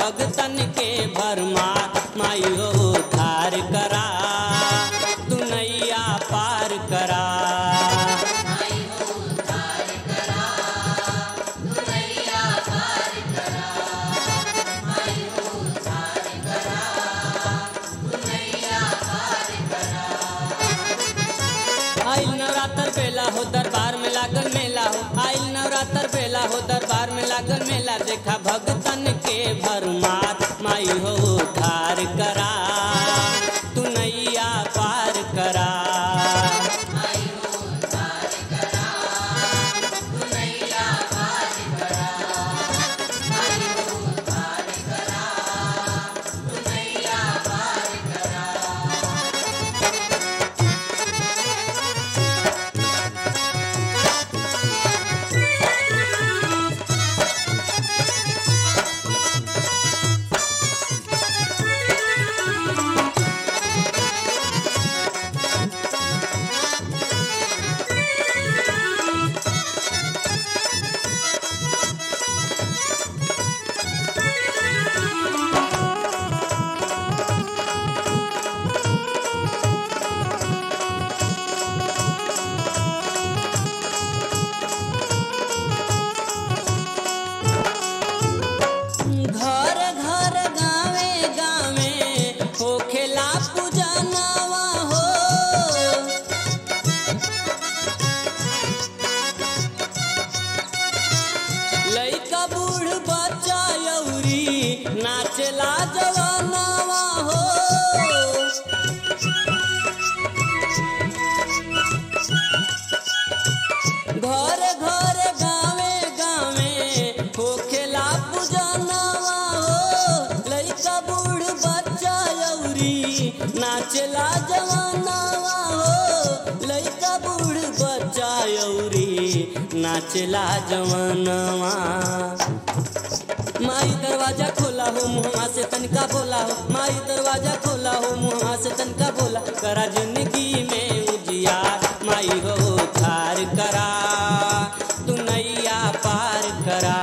भगतन के भरमार माई हो धार करा तू नैया पार करा आइल नवरात्र बेला हो दरबार में लागल मेला हो आइल नवरात्र बेला हो दरबार में लागल मेला देखा भगतन के भरमार माई हो धार करा तू नैया पार करा घर घर गावे गावे होखेला पूजनवा हो लइका बूढ़ बच्चा यौरी नाचेला जवानवा हो घर घर गावे गावे होखेला पूजनवा हो लइका बूढ़ बच्चा यौरी नाचेला जवानवा हो लइका बूढ़ बच्चा यौरी नाचेला जवानवा माई दरवाजा खोला हो मुहवा से तनका बोला हो माई दरवाजा खोला हो मुहवा से तनका बोला करा जिंदगी में उजियार माई हो थार करा तू नैया पार करा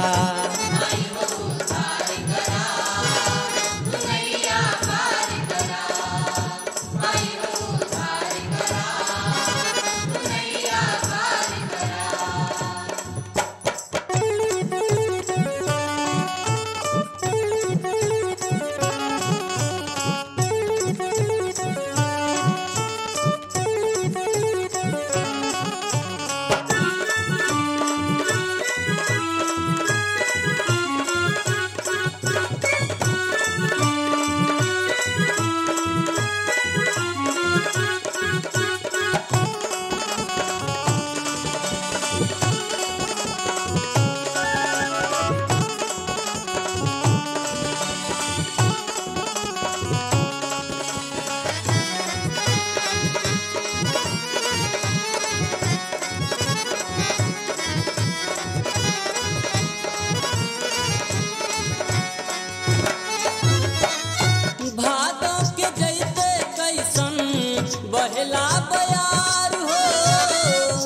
भादो के जैते कैसन बहला बयार हो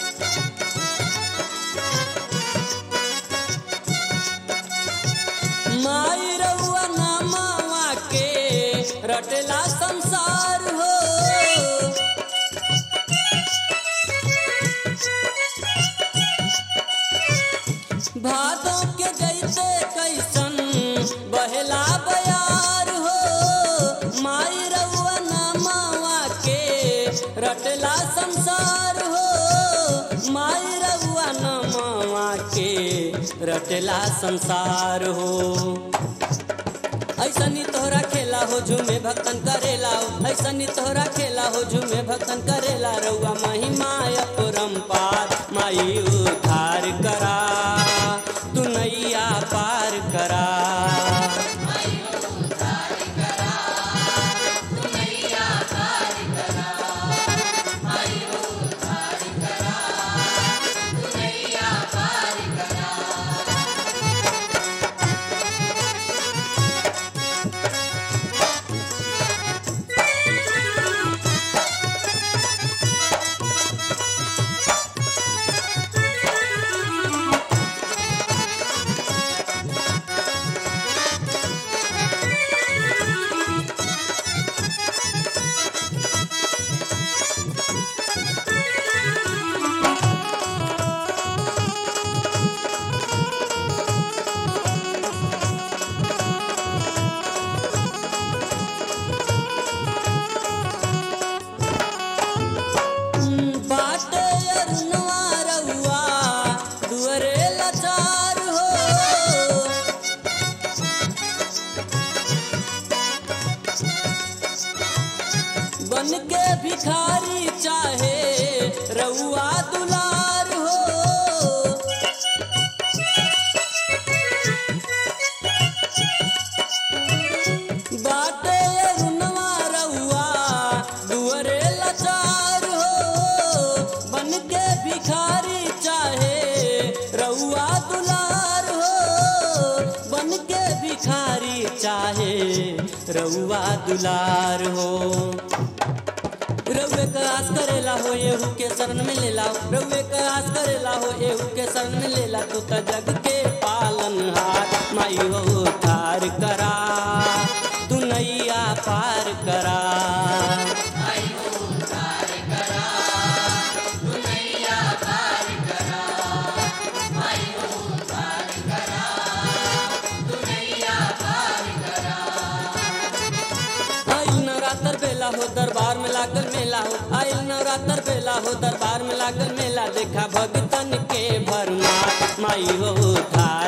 माई रउआ नामावा के रटला संसार हो भादों के जैसे कैसन बहला बयार हो माई रउआ नामावा के रटला संसार हो माई रउआ नामावा के रटला संसार हो ऐसनी तोहरा खेला हो झूमे भक्तन करेला हो ऐसनी तोहरा खेला हो झूमे भक्तन करेला रउआ महिमा अपरंपार माई उधार करा तू नैया पार करा रउआ दुलार हो रउए का आस करेला हो एहू के शरण में लेला रउए का आस करेला हो एहू के शरण में लेला तू त जग के पालन हार माई हो थार करा तू नैया पार करा आइल नवरात्र बेला हो दरबार में लागल मेला हो आइल नवरात्र बेला हो दरबार में लागल मेला देखा भगतन के भरमा माई हो थार